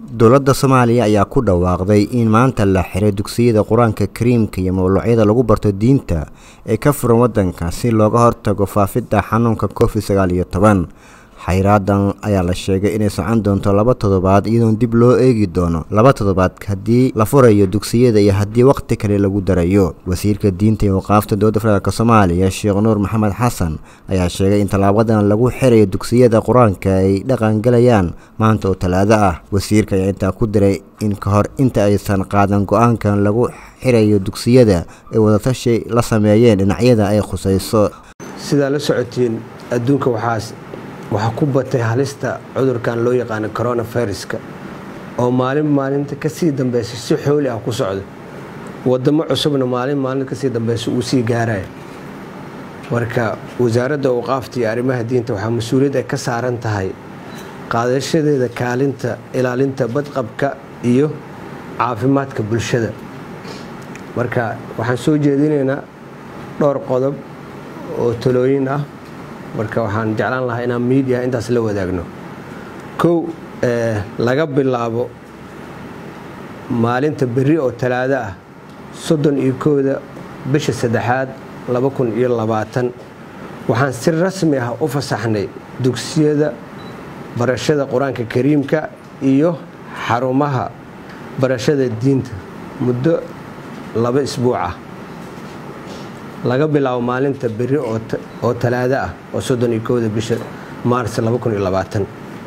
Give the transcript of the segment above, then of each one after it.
dowladda soomaaliya ayaa ku dhawaaqday in maanta la xiray dugsiyada qur-aanka kariimka iyo mawluucyada lagu barto diinta ee ka furan waddanka si looga hortago faafidda xanuunka covid sagaal iyo toban xayraadan ayaa la sheegay inay socon doonto laba toddobaad iyadoon dib loo eegi doono laba toddobaad haddii la furayo dugsiyada iyo haddii wakhti kale lagu darayo wasiirka diinta iyo waqaafta dowladda federaalk soomaaliya sheekh nuur maxamed xasan ayaa sheegay in tallaabadan lagu xirayo dugsiyada qur-aanka ay dhaqangalayaan maanta oo talaado ah wasiirka ayaa intaa ku diray in ka hor inta aysan qaadan go-aankan lagu xirayo dugsiyada ay wadatashi la sameeyeen dhinacyada ay khusayso sidaa la socotiin adduunka waxaas waxaa ku batay halista cudurkan loo yaqaano coronaviruska oo maalin maalinta kasii dambeysa si xooli ah ku socda wadamo cusubna maalin maalin kasii dambeysa uu sii gaaraya marka wasaaradda awqaafta iyo arrimaha diinta waxaa mas-uuliyad ay ka saaran tahay qaadashadeeda kaalinta ilaalinta badqabka iyo caafimaadka bulshada marka waxaan soo jeedinaynaa dhowr qodob oo talooyin ah marka waxaan jeclaan lahaa inaan miidiya intaas la wadaagno kow laga bilaabo maalinta berri oo talaado ah soddon iyo kooda bisha saddexaad laba kun iyo labaatan waxaan si rasmi ah u fasaxnay dugsiyada barashada qur-aanka kariimka iyo xarumaha barashada diinta muddo laba isbuuc ah laga bilaabo maalinta berri oo talaado ah oo soddon iyo kooda bisha maars laba kun iyo labaatan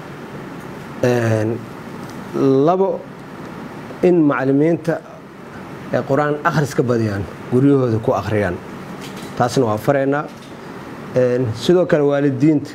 labo in macalimiinta ay qur-aan akhris ka badiyaan guryahooda ku akhriyaan taasna waa faraynaa sidoo kale waalidiinta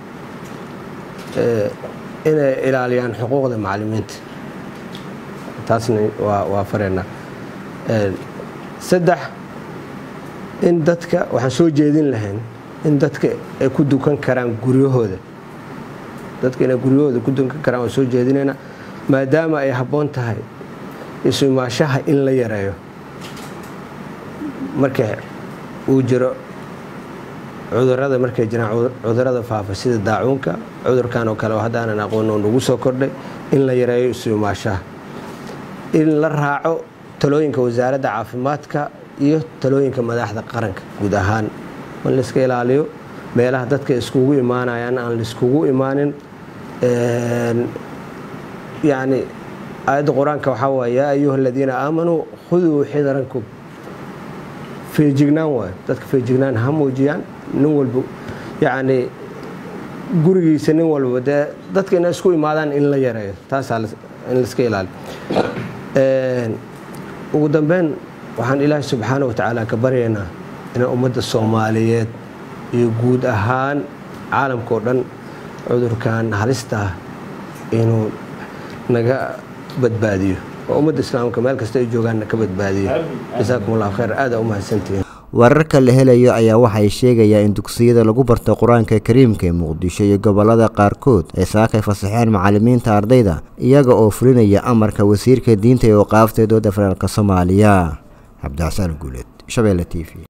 inay ilaaliyaan xuquuqda macalimiinta taasna waa faraynaa saddex in dadka waxaan soo jeedin lahayn in dadka ay ku dukan karaan guryahooda dadka inay guryahooda ku dukan karaan waan soo jeedinaynaa maadaama ay habboon tahay isumaashaha in la yareeyo marka uu jiro cudurada markay jiraan cudurada faafa sida daacuunka cudurkan oo kale oo haddaanan aqoon oo nagu soo kordhay in la yareeyo isumaashaha in la raaco talooyinka wasaaradda caafimaadka iyo talooyinka madaxda qaranka guud ahaan in layska ilaaliyo meelaha dadka iskugu imaanayaan aan laiskugu imaanin yacni aayadda qur-aanka waxaa waay yaa ayuha aladiina aamanuu khuduu xidarankum feejignaan waayo dadka feejignaan ha muujiyaan nin walba yacni gurigiisa nin walba dee dadka inay isku imaadaan in la yareeyo taasaa in laiska ilaaliyo ugu dambeyn waxaan ilaahay subxaana wa tacaala ka baryaynaa inaan ummadda soomaaliyeed iyo guud ahaan caalamka oo dhan cudurkan halista ah inuu naga badbaadiyo oo ummadda islaamka meel kasta ay joogaanna ka badbaadiyo jasaakum allahu khayr aada u mahadsantihiin wararka la helayo ayaa waxay sheegayaan in dugsiyada lagu barto qur-aanka kariimka ee muqdisho iyo gobolada qaarkood ay saakay fasaxeen macalimiinta ardayda iyaga oo fulinaya amarka wasiirka diinta ee waqaafta dowladda federaalk soomaaliya cabdixasaan guuleed shabeelle t v